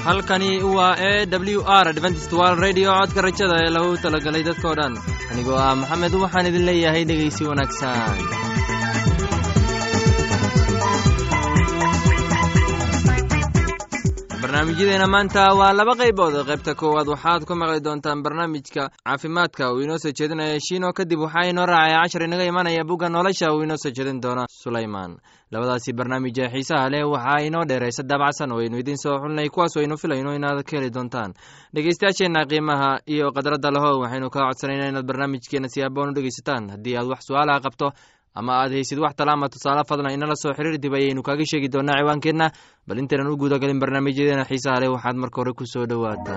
halkani waa e w r adventist wal radio codka rajada ee lagu talagalay dadkao dhan anigoo ah maxamed waxaan idin leeyahay dhegaysi wanaagsan barnaamijyadeena maanta waa laba qaybood qaybta koowaad waxaad ku maqli doontaan barnaamijka caafimaadka uu inoo soo jeedinaya shiino kadib waxaa inoo raacaya cashar inaga imanaya bugga nolosha uu inoo soo jeedin doona sulayman labadaasi barnaamij ee xiisaha leh waxaa inoo dheeraysa daabacsan oo aynu idiin soo xulnay kuwaas aynu filayno inaad ka heli doontaan dhegeystayaasheenna qiimaha iyo khadradda leho waxaynu kaa codsanayna inaad barnaamijkeena si aaboon u dhegeysataan haddii aad wax su-aalaha qabto ama aad haysid wax tala ama tusaale fadlan inala soo xiriir dib ayaynu kaaga sheegi doonaa ciwaankeenna bal intaynan u guudagalin barnaamijyadeena xiisaha leh waxaad marka hore ku soo dhowaataan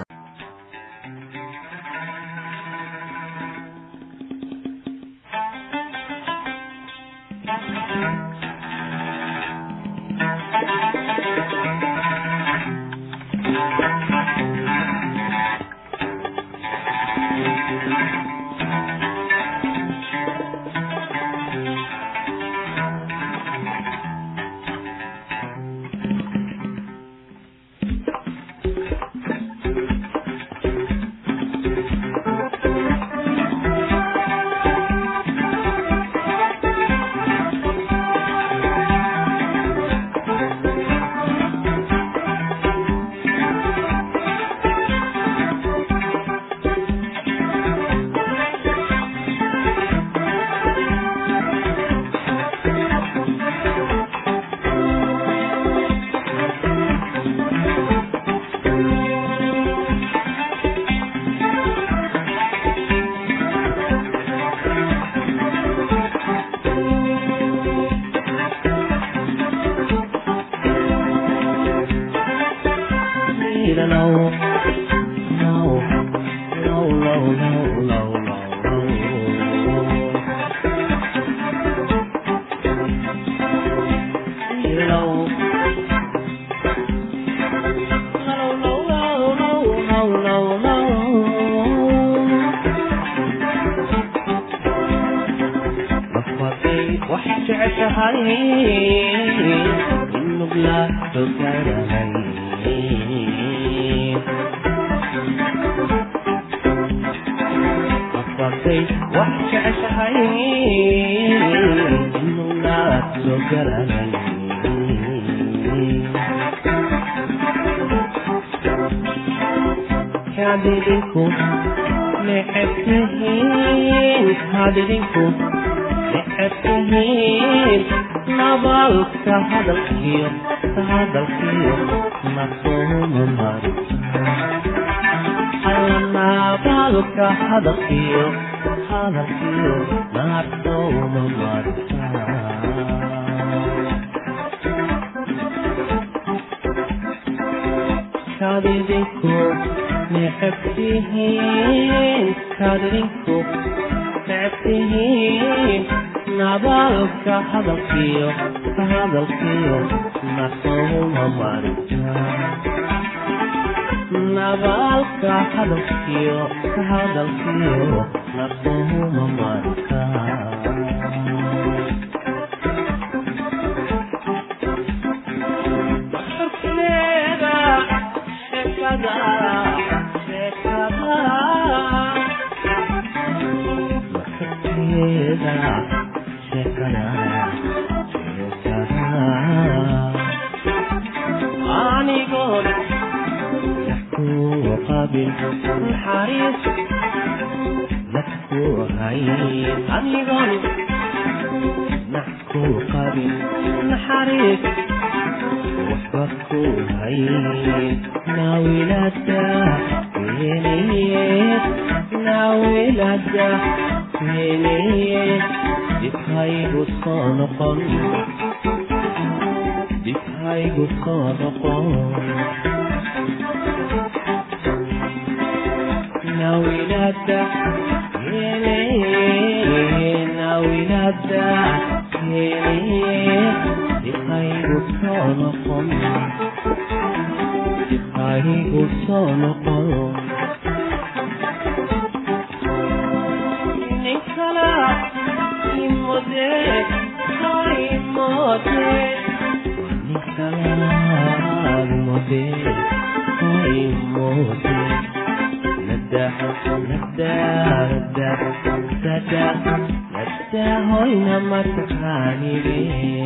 hoymoode nada nada nada nada nada hoyna mataqaanide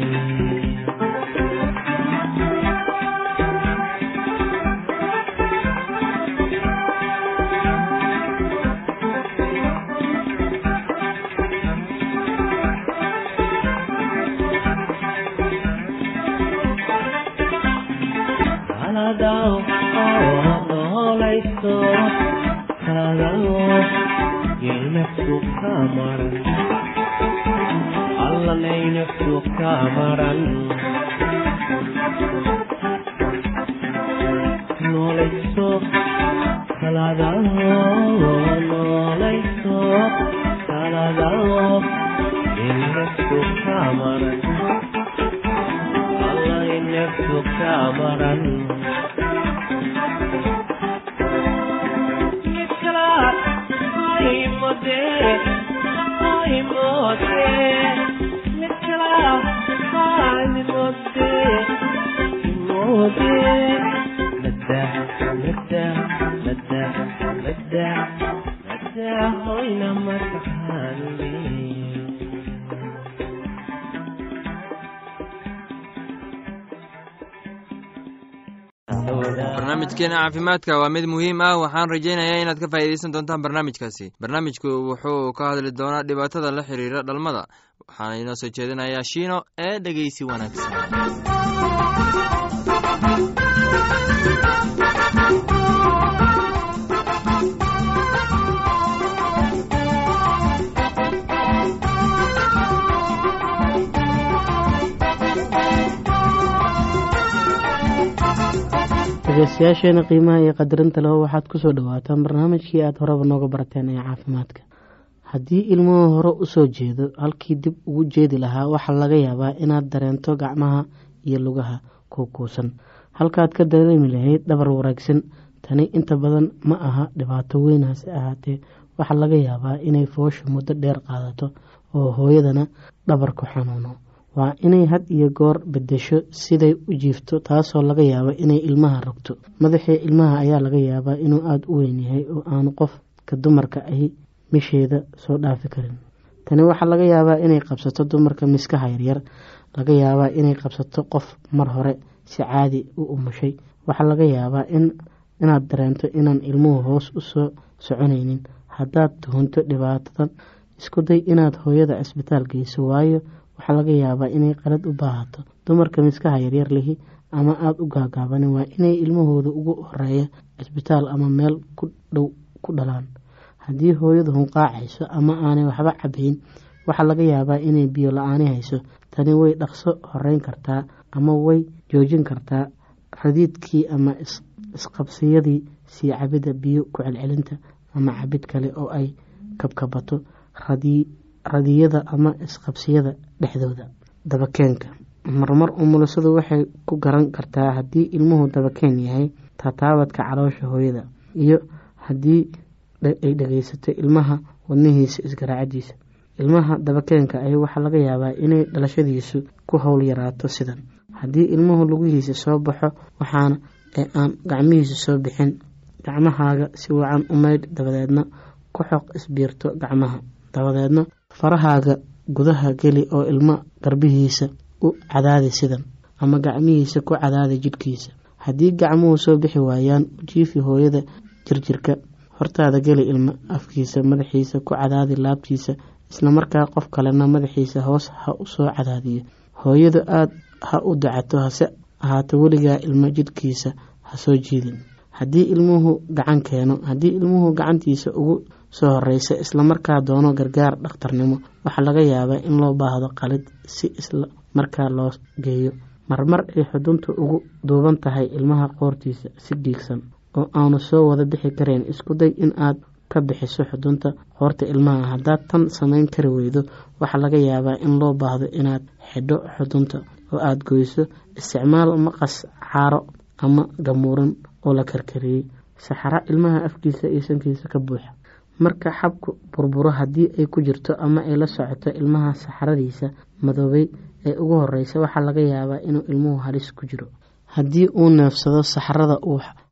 allanaynaku kamaran noolayso salaadaho noolayso salaadaho inaku kamaran allaynaku kamaran barnaamijkeena caafimaadka waa mid muhiim ah waxaan rajaynayaa inaad ka faa'iidaysan doontaan barnaamijkaasi barnaamijku wuxuu ka hadli doonaa dhibaatada la xiriira dhalmada waxaana inoo soo jeedinayaa shiino ee dhegeysi wanaagsan dhegeystayaasheena qiimaha iyo qadarinta leho waxaad kusoo dhawaataan barnaamijkii aada horeba nooga barateen ee caafimaadka haddii ilmuhu hore usoo jeedo halkii dib ugu jeedi lahaa waxaa laga yaabaa inaad dareento gacmaha iyo lugaha kuukuusan halkaad ka dareemi lahayd dhabar wanaagsan tani inta badan ma aha dhibaato weyn hase ahaatee waxaa laga yaabaa inay foosha muddo dheer qaadato oo hooyadana dhabarku xanuuno waa inay had iyo goor bedesho siday u jiifto taasoo laga yaabo inay ilmaha rogto madaxii ilmaha ayaa laga yaabaa inuu aada u weyn yahay oo aanu qofka dumarka ahi misheeda soo dhaafi karin tani waxaa laga yaabaa inay qabsato dumarka miskaha yaryar laga yaabaa inay qabsato qof mar hore si caadi u umushay waxaa laga yaabaa inaad dareento inaan ilmuhu hoos usoo soconaynin haddaad tuhunto dhibaatadan isku day inaad hooyada cisbitaal geyso waayo waxaa laga yaabaa inay qalad u baahato dumarka miskaha yaryar lihi ama aada u gaagaabanin waa inay ilmahooda ugu horeeya cisbitaal ama meel ku dhow ku dhalaan haddii hooyadu hunqaacayso ama aanay waxba cabayn waxaa laga yaabaa inay biyo la-aani hayso tani way dhaqso horeyn kartaa ama way joojin kartaa radiidkii ama isqabsiyadii sii cabidda biyo ku celcelinta ama cabid kale oo ay kabkabato radiyada ama isqabsiyada dhexdooda dabakeenka marmar umulisadu waxay ku garan kartaa haddii ilmuhu dabakeen yahay tataabadka caloosha hooyada iyo haddii ay dhageysato ilmaha wadnihiisa isgaraacadiisa ilmaha dabakeenka ahi waxaa laga yaabaa inay dhalashadiisu ku howl yaraato sidan haddii ilmuhu lugihiisa soo baxo waxaana ee aan gacmihiisa soo bixin gacmahaaga si wacan u maydh dabadeedna ku xoq isbiirto gacmaha dabadeedna farahaaga gudaha geli oo ilmo garbihiisa u cadaadi sidan ama gacmihiisa ku cadaadi jidhkiisa haddii gacmuhu soo bixi waayaan ujiifi hooyada jirjirka hortaada geli ilmo afkiisa madaxiisa ku cadaadi laabtiisa islamarkaa qof kalena madaxiisa hoos ha u soo cadaadiyo hooyadu aada ha u dacato hase ahaato weligaa ilmo jidhkiisa ha soo jiidin haddii ilmuhu gacan keeno haddii ilmuhu gacantiisa ugu soo horeysa islamarkaa doono gargaar dhakhtarnimo waxaa laga yaabaa in loo baahdo qalid si isla markaa loo geeyo marmar ay xudunta ugu duuban tahay ilmaha qoortiisa si dhiigsan oo aanu soo wada bixi karayn isku day in aad ka bixiso xudunta qoorta ilmaha haddaad tan samayn kari weydo waxaa laga yaabaa in loo baahdo inaad xidho xudunta oo aada goyso isticmaal maqas caaro ama gamuuran oo la karkariyey saxaro ilmaha afkiisa iyo sankiisa ka buuxa marka xabku burburo haddii ay ku jirto ama ay la socoto ilmaha saxaradiisa madoobay ee ugu horeysa waxaa laga yaabaa inuu ilmuhu halis ku jiro haddii uu neefsado saxarada uu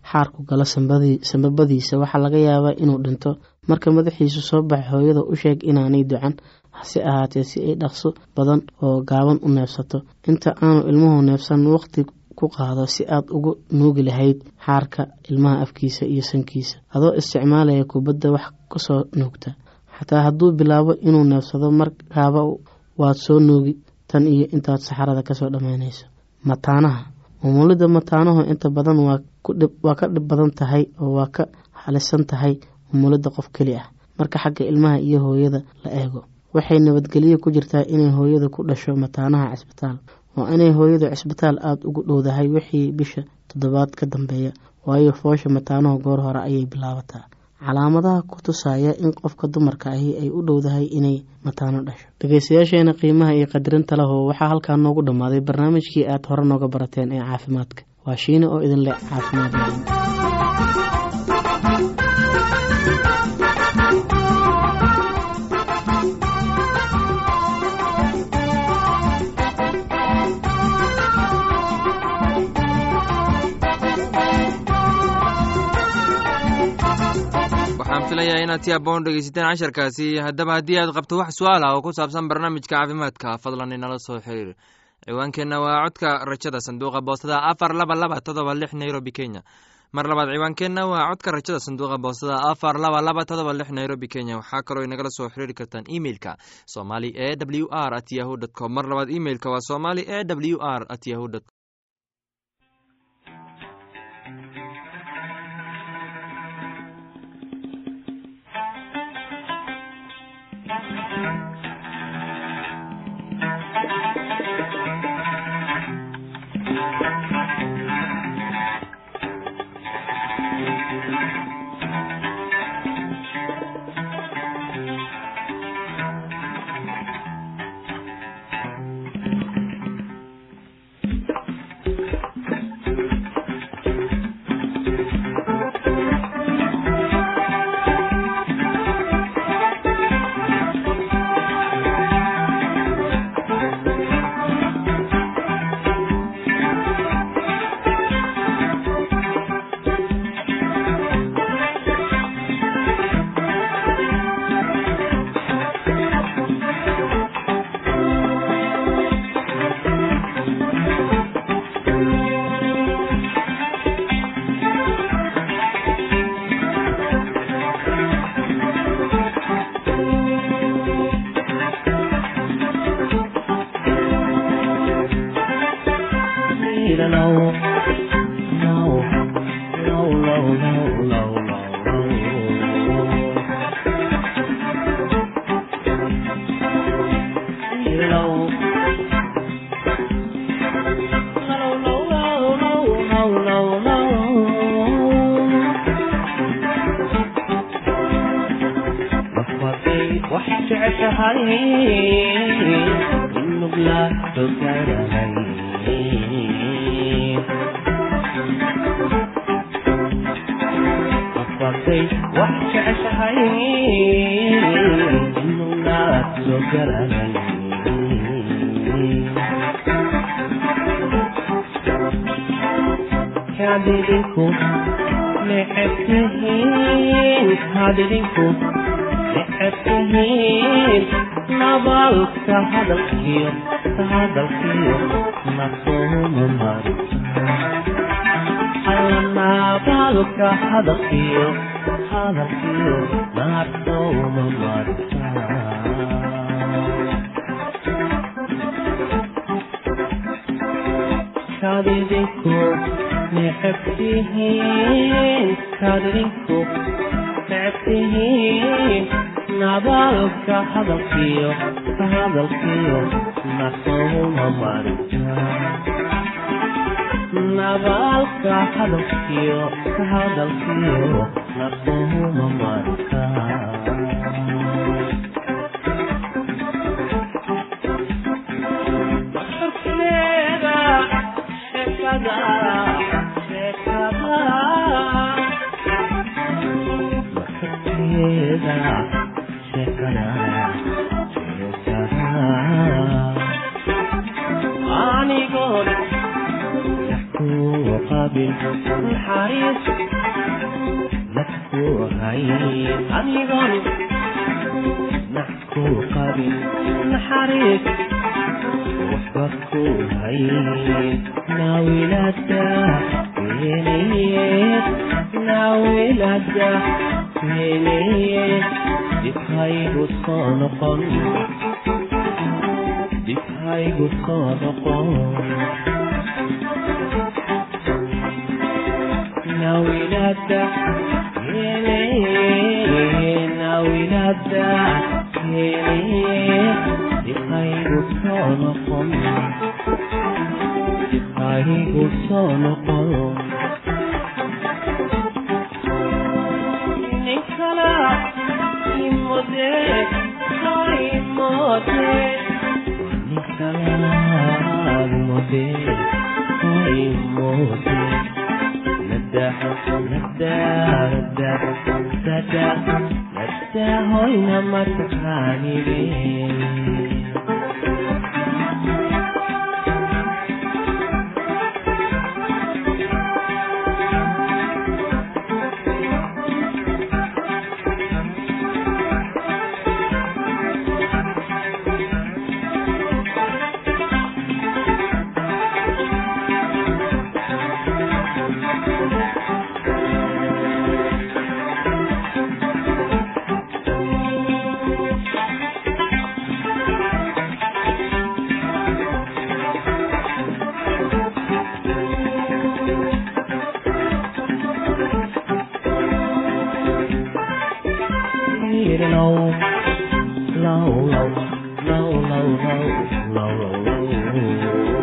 xaarku galo sambabadiisa waxaa laga yaabaa inuu dhinto marka madaxiisu soo baxa hooyada u sheeg inaanay ducan hase ahaatee si ay dhaqso badan oo gaaban u neefsato inta aanu ilmuhu neefsan waqti ku qaado si aad ugu nuugi lahayd xaarka ilmaha afkiisa iyo sankiisa adoo isticmaalaya kubadda wax kasoo nuugta xataa hadduu bilaabo inuu neefsado markaaba waad soo nuugi tan iyo intaad saxarada kasoo dhammaynayso mataanaha umulidda mataanuhu inta badan waa ka dhib badan tahay oo waa ka halisan tahay umulidda qof keli ah marka xagga ilmaha iyo hooyada la eego waxay nabadgelyo ku jirtaa inay hooyadu ku dhasho mataanaha cisbitaal waa inay hooyadu cisbitaal aada ugu dhowdahay wixii bisha toddobaad ka dambeeya waayo foosha mataanuhu goor hore ayay bilaabataa calaamadaha ku tusaya in qofka dumarka ahi ay u dhowdahay inay mataano dhasho dhegeystayaasheena qiimaha iyo qadirinta laho waxaa halkaa noogu dhammaaday barnaamijkii aad hore nooga barateen ee caafimaadka waa shiine oo idin leh caafimaad waxaan filayaa inaad si aboon dhegeysateen casharkaasi haddaba haddii aad qabto wax su-aal ah oo ku saabsan barnaamijka caafimaadka fadlan inala soo xiriir ciwaankeenna waa codka rajada sanduuqa boostada afar laba laba todoba lix nairobi kenya mar labaad ciwaankeenna waa codka rajada sanduuqa boostada afar laba laba todoba lix nairobi kenya waxaa kaloo inagala soo xiriiri kartaan emeilka somali e w r at yahu dt com mar labaad emeilka waa somali e w r at yahu dt qabin naxariis nafku hayn adigoon nafku qabin naxariis waxba ku hayn naawilada weliyeed naawilada weliyeed dibhaygu soo noqon dibhaygu soo noqon nawilada weliyeed nawilada weliyeed dibhaygu soo noqon dibhaygu soo noqon ninkala imode imode ninkala imode imode nada nada nada nada nada hoyna mataqaanide low, low, low, low, low, low, low, low,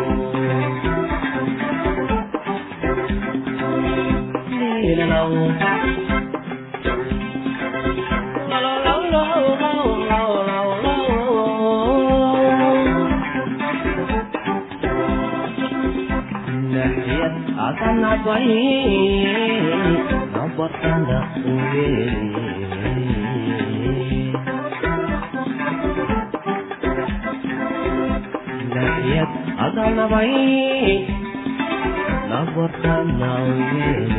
akan abai nabatanda uweli Nahyat adanavai nabatanda uweli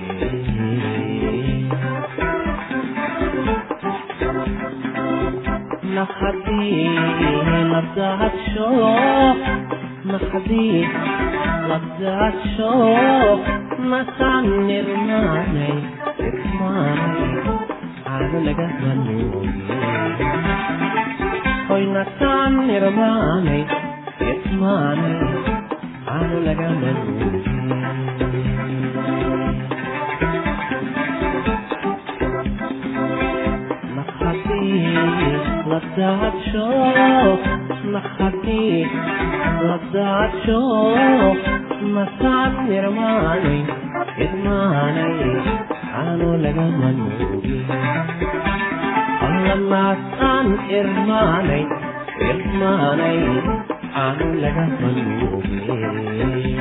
نخدي لبدات شوق نخدي لبدات شوق مسان نرماني إرماني أنا لقى منوي هوي نسان نرماني إرماني أنا لقى منوي نخدي لبدات شوق نخدي لبدات شوق مسان نرماني إرماني أنا لقى منوي الله مسان إرماني إرماني أنا لقى منوي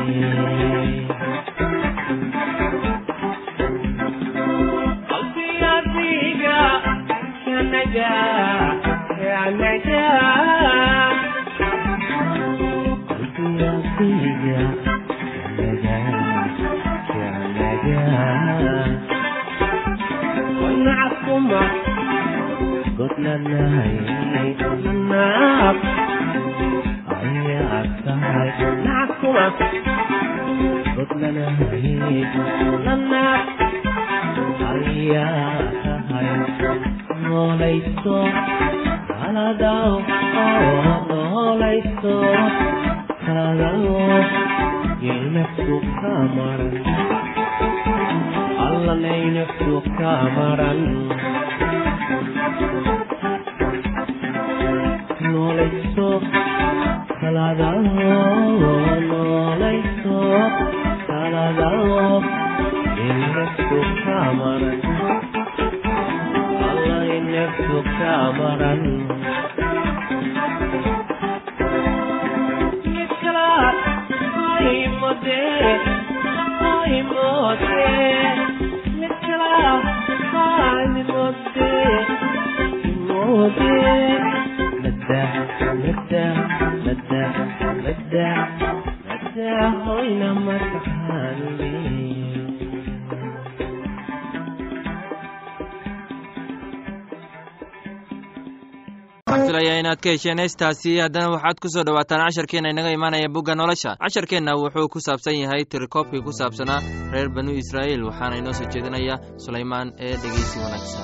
قلبي يا ديقة يا نجاة يا نجاة قلبي يا ديقة يا نجاة يا نجاة ونعكم قلنا النهي النار أي أكثر نعكم قلنا النهي النار noolayso kaladaw noolayso kaladaw yeynaftu kamaran allanaynaftu kamaran noolayso kaladaw noolayso kaladaw yeynaftu kamaran Allah inaftu kamaran Niklat Aimode Aimode Niklat Aimode Aimode Nada Nada Nada Nada Nada Hoy na matahali waxaan filayaa inaad ka hesheen heestaasi haddana waxaad ku soo dhowaataan casharkeenna inaga imaanaya bugga nolosha casharkeenna wuxuu ku saabsan yahay tirikoobkii ku saabsanaa reer banu israa'iil waxaana inoo soo jeedinaya sulaymaan ee dhegeysi wanaagsan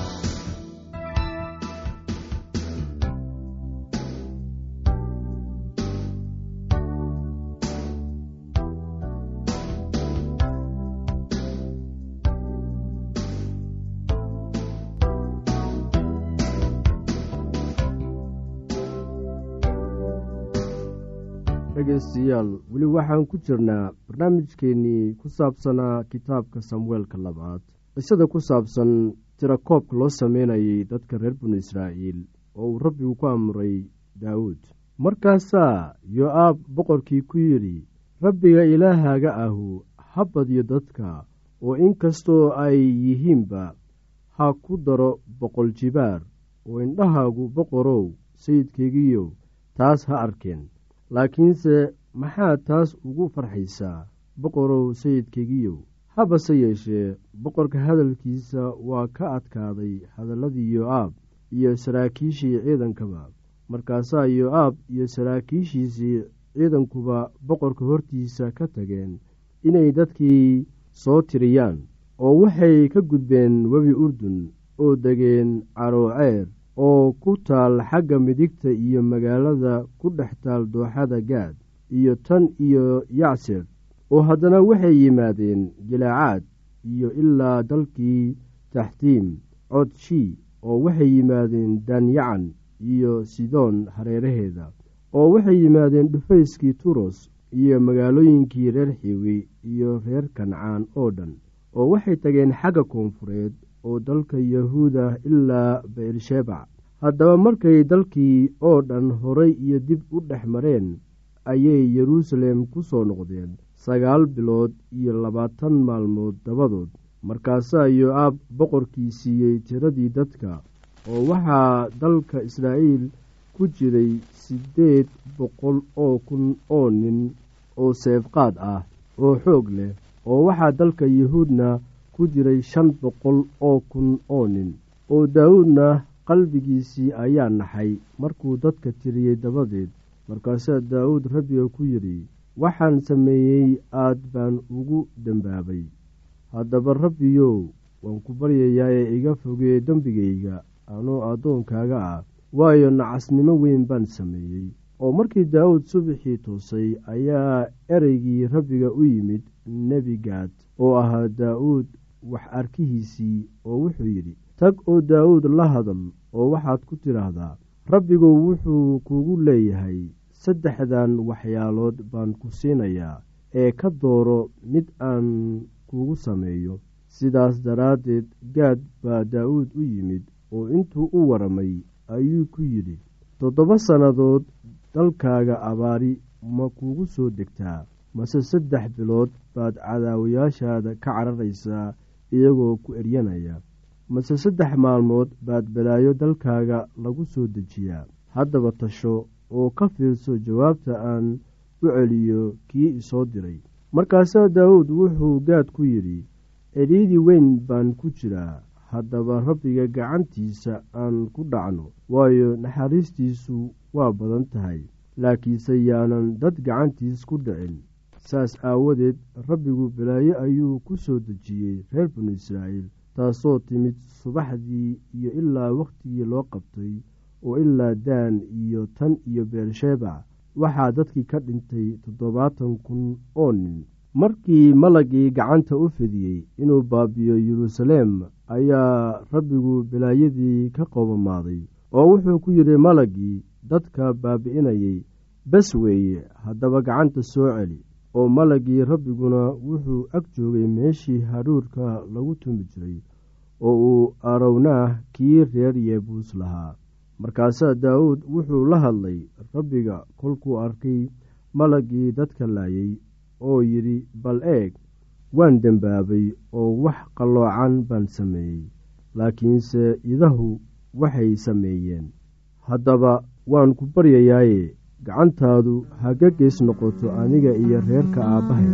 dhegaystayaal weli waxaan ku jirnaa barnaamijkeennii ku saabsanaa kitaabka samueelka labaad qisada ku saabsan tirakoobka loo sameynayay dadka reer banu israa'iil oo uu rabbigu ku amray daawuud markaasaa yo-aab boqorkii ku yidhi rabbiga ilaahaaga ahu ha badyo dadka oo inkastoo ay yihiinba ha ku daro boqol jibaar oo indhahaagu boqorow sayidkaygiiyow taas ha arkeen laakiinse maxaad taas ugu farxaysaa boqorow sayidkaygiiyow habase yeeshee boqorka hadalkiisa waa ka adkaaday hadalladii yo-aab iyo saraakiishii ciidankaba markaasaa yo-aab iyo saraakiishiisii ciidankuba boqorka hortiisa ka tageen inay dadkii soo tiriyaan oo waxay ka gudbeen webi urdun oo degeen carooceer oo ku taal xagga midigta iyo magaalada ku dhex taal dooxada gaad iyo tan iyo yacser oo haddana waxay yimaadeen jilaacaad iyo ilaa dalkii taxtiim codshii oo waxay yimaadeen danyacan iyo sidoon hareeraheeda oo waxay yimaadeen dhufayskii turos iyo magaalooyinkii reer xiwi iyo reer kancaan oo dhan oo waxay tageen xagga koonfureed oo dalka yahuuda ilaa beershebac haddaba markay dalkii oo dhan horay iyo dib u dhex mareen ayay yeruusaalem ku soo noqdeen sagaal bilood iyo labaatan maalmood dabadood markaasaa yo-aab boqorkii siiyey tiradii dadka oo waxaa dalka israa'iil ku jiray siddeed boqol oo kun oo nin oo seefqaad ah oo xoog leh oo waxaa dalka yuhuudna ku jiray shan boqol oo kun oo nin oo daawuudna qalbigiisii ayaa naxay markuu dadka tiriyey dabadeed markaasaa daawuud rabbiga ku yidhi waxaan sameeyey aad baan ugu dembaabay haddaba rabbiyow waan ku baryayaa ee iga fogee dembigayga anoo addoonkaaga ah waayo nacasnimo weyn baan sameeyey oo markii daawuud subaxii toosay ayaa ereygii rabbiga u yimid nebi gaad oo ahaa daa'uud wax arkihiisii oo wuxuu yidhi tag oo daawuud la hadal oo waxaad ku tidhaahdaa rabbigu wuxuu kugu leeyahay saddexdan waxyaalood baan ku siinayaa ee ka dooro mid aan kugu sameeyo sidaas daraaddeed gaad baa daa'uud u yimid oo intuu u waramay ayuu ku yidhi toddoba sannadood dalkaaga abaari ma kugu soo degtaa mase saddex bilood baad cadaawayaashaada ka cararaysaa iyagoo ku eryanaya mase saddex maalmood baad balaayo dalkaaga lagu soo dejiyaa haddaba tasho oo ka fiirso jawaabta aan u celiyo kii isoo diray markaasaa daawuud wuxuu gaad ku yidhi cidhiidii weyn baan ku jiraa haddaba rabbiga gacantiisa aan ku dhacno waayo naxariistiisu waa badan tahay laakiinse yaanan dad gacantiis ku dhicin saas aawadeed rabbigu balaayo ayuu ku soo dejiyey reer banu israa'iil taasoo timid subaxdii iyo ilaa wakhtigii loo qabtay oo ilaa daan iyo tan iyo beershebac waxaa dadkii ka dhintay toddobaatan kun oo nin markii malagii gacanta u fidiyey inuu baabiyo yeruusaleem ayaa rabbigu balaayadii ka qoobamaaday oo wuxuu ku yidhi malagii dadka baabi'inayay bes weeye haddaba gacanta soo celi oo malagii rabbiguna wuxuu ag joogay meeshii hadhuurka lagu tumi jiray oo uu arownaah kii reer yeebuus lahaa markaasaa daawuud wuxuu la hadlay rabbiga kolkuu arkay malagii dadka laayay oo yidhi bal eeg waan dembaabay oo wax qalloocan baan sameeyey laakiinse idahu waxay sameeyeen haddaba waan ku baryayaaye gacantaadu haga gees noqoto aniga iyo reerka aabbahay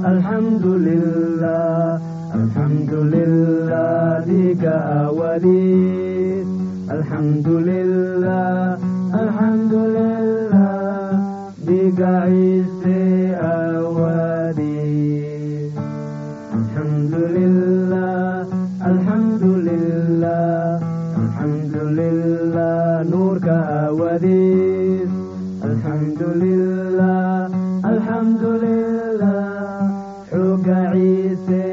الحمد لله الحمد لله لك أولي الحمد لله الحمد لله بك عيسى أولي الحمد لله الحمد لله الحمد لله نورك أوديس الحمد لله الحمد لله حق عيسى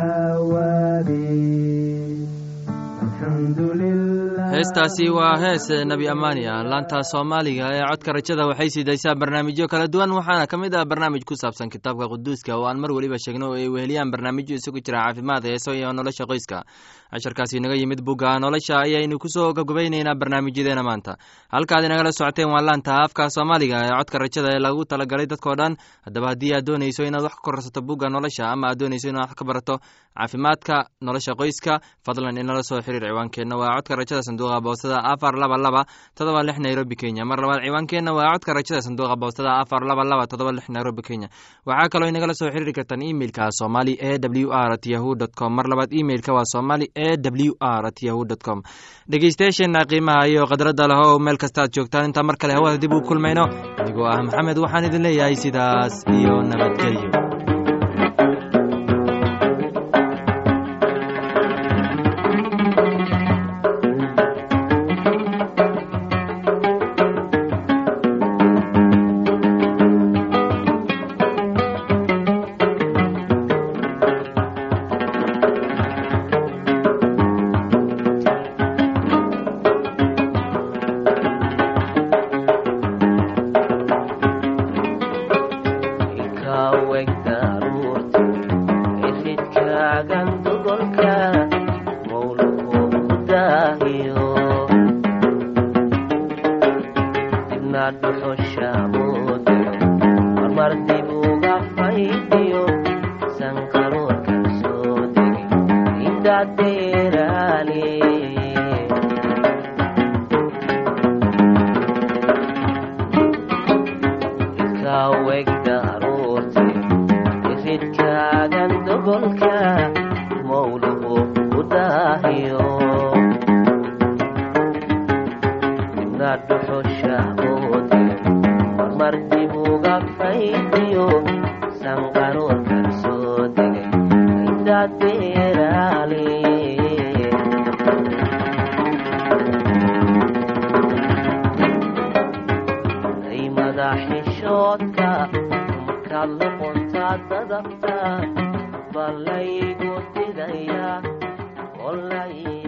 أوديس الحمد لله heestaasi waa hees nebi amaani ah laanta soomaaliga ee codka rajada waxay siidaysaa barnaamijyo kala duwan waxaana ka mid ah barnaamij ku saabsan kitaabka quduuska oo aan mar weliba sheegno oo ay weheliyaan barnaamijyo isugu jira caafimaad heeso iyo nolosha qoyska casharkaasi naga yimid bugga nolosha ayaynu kusoo gabgabayneynaa barnaamijyadeena maanta halkaad inagala socoteen waa laanta afka soomaaliga ee codka rajada ee lagu talagalay dadkao dhan haddaba haddii aad doonayso inaad wax ka korsato bugga nolosha ama aad doonayso inaad wax ka barato caafimaadka nolosha qoyska fadlan inala soo xiriir ciwaankeenna waa codka rajada sanduuqa boostada afar laba laba todoba lix nairobi kenya mar labaad ciwaankeenna waa codka rajada sanduuqa boostada afar laba laba todoba lix nairobi kenya waxaa kaloo inagala soo xiriiri kartaan imeilka somali e w r at yahu dt com mar labaad imeilka waa somali e w r at yahu dt com dhegeystayaasheenna qiimaha iyo khadradda leh oo meel kasta aad joogtaan intaa mar kale hawada dib u kulmayno anigoo ah maxamed waxaan idin leeyahay sidaas iyo nabadgelyo madaxishoodka markaad luquntaa dadabta balaygu didaya olay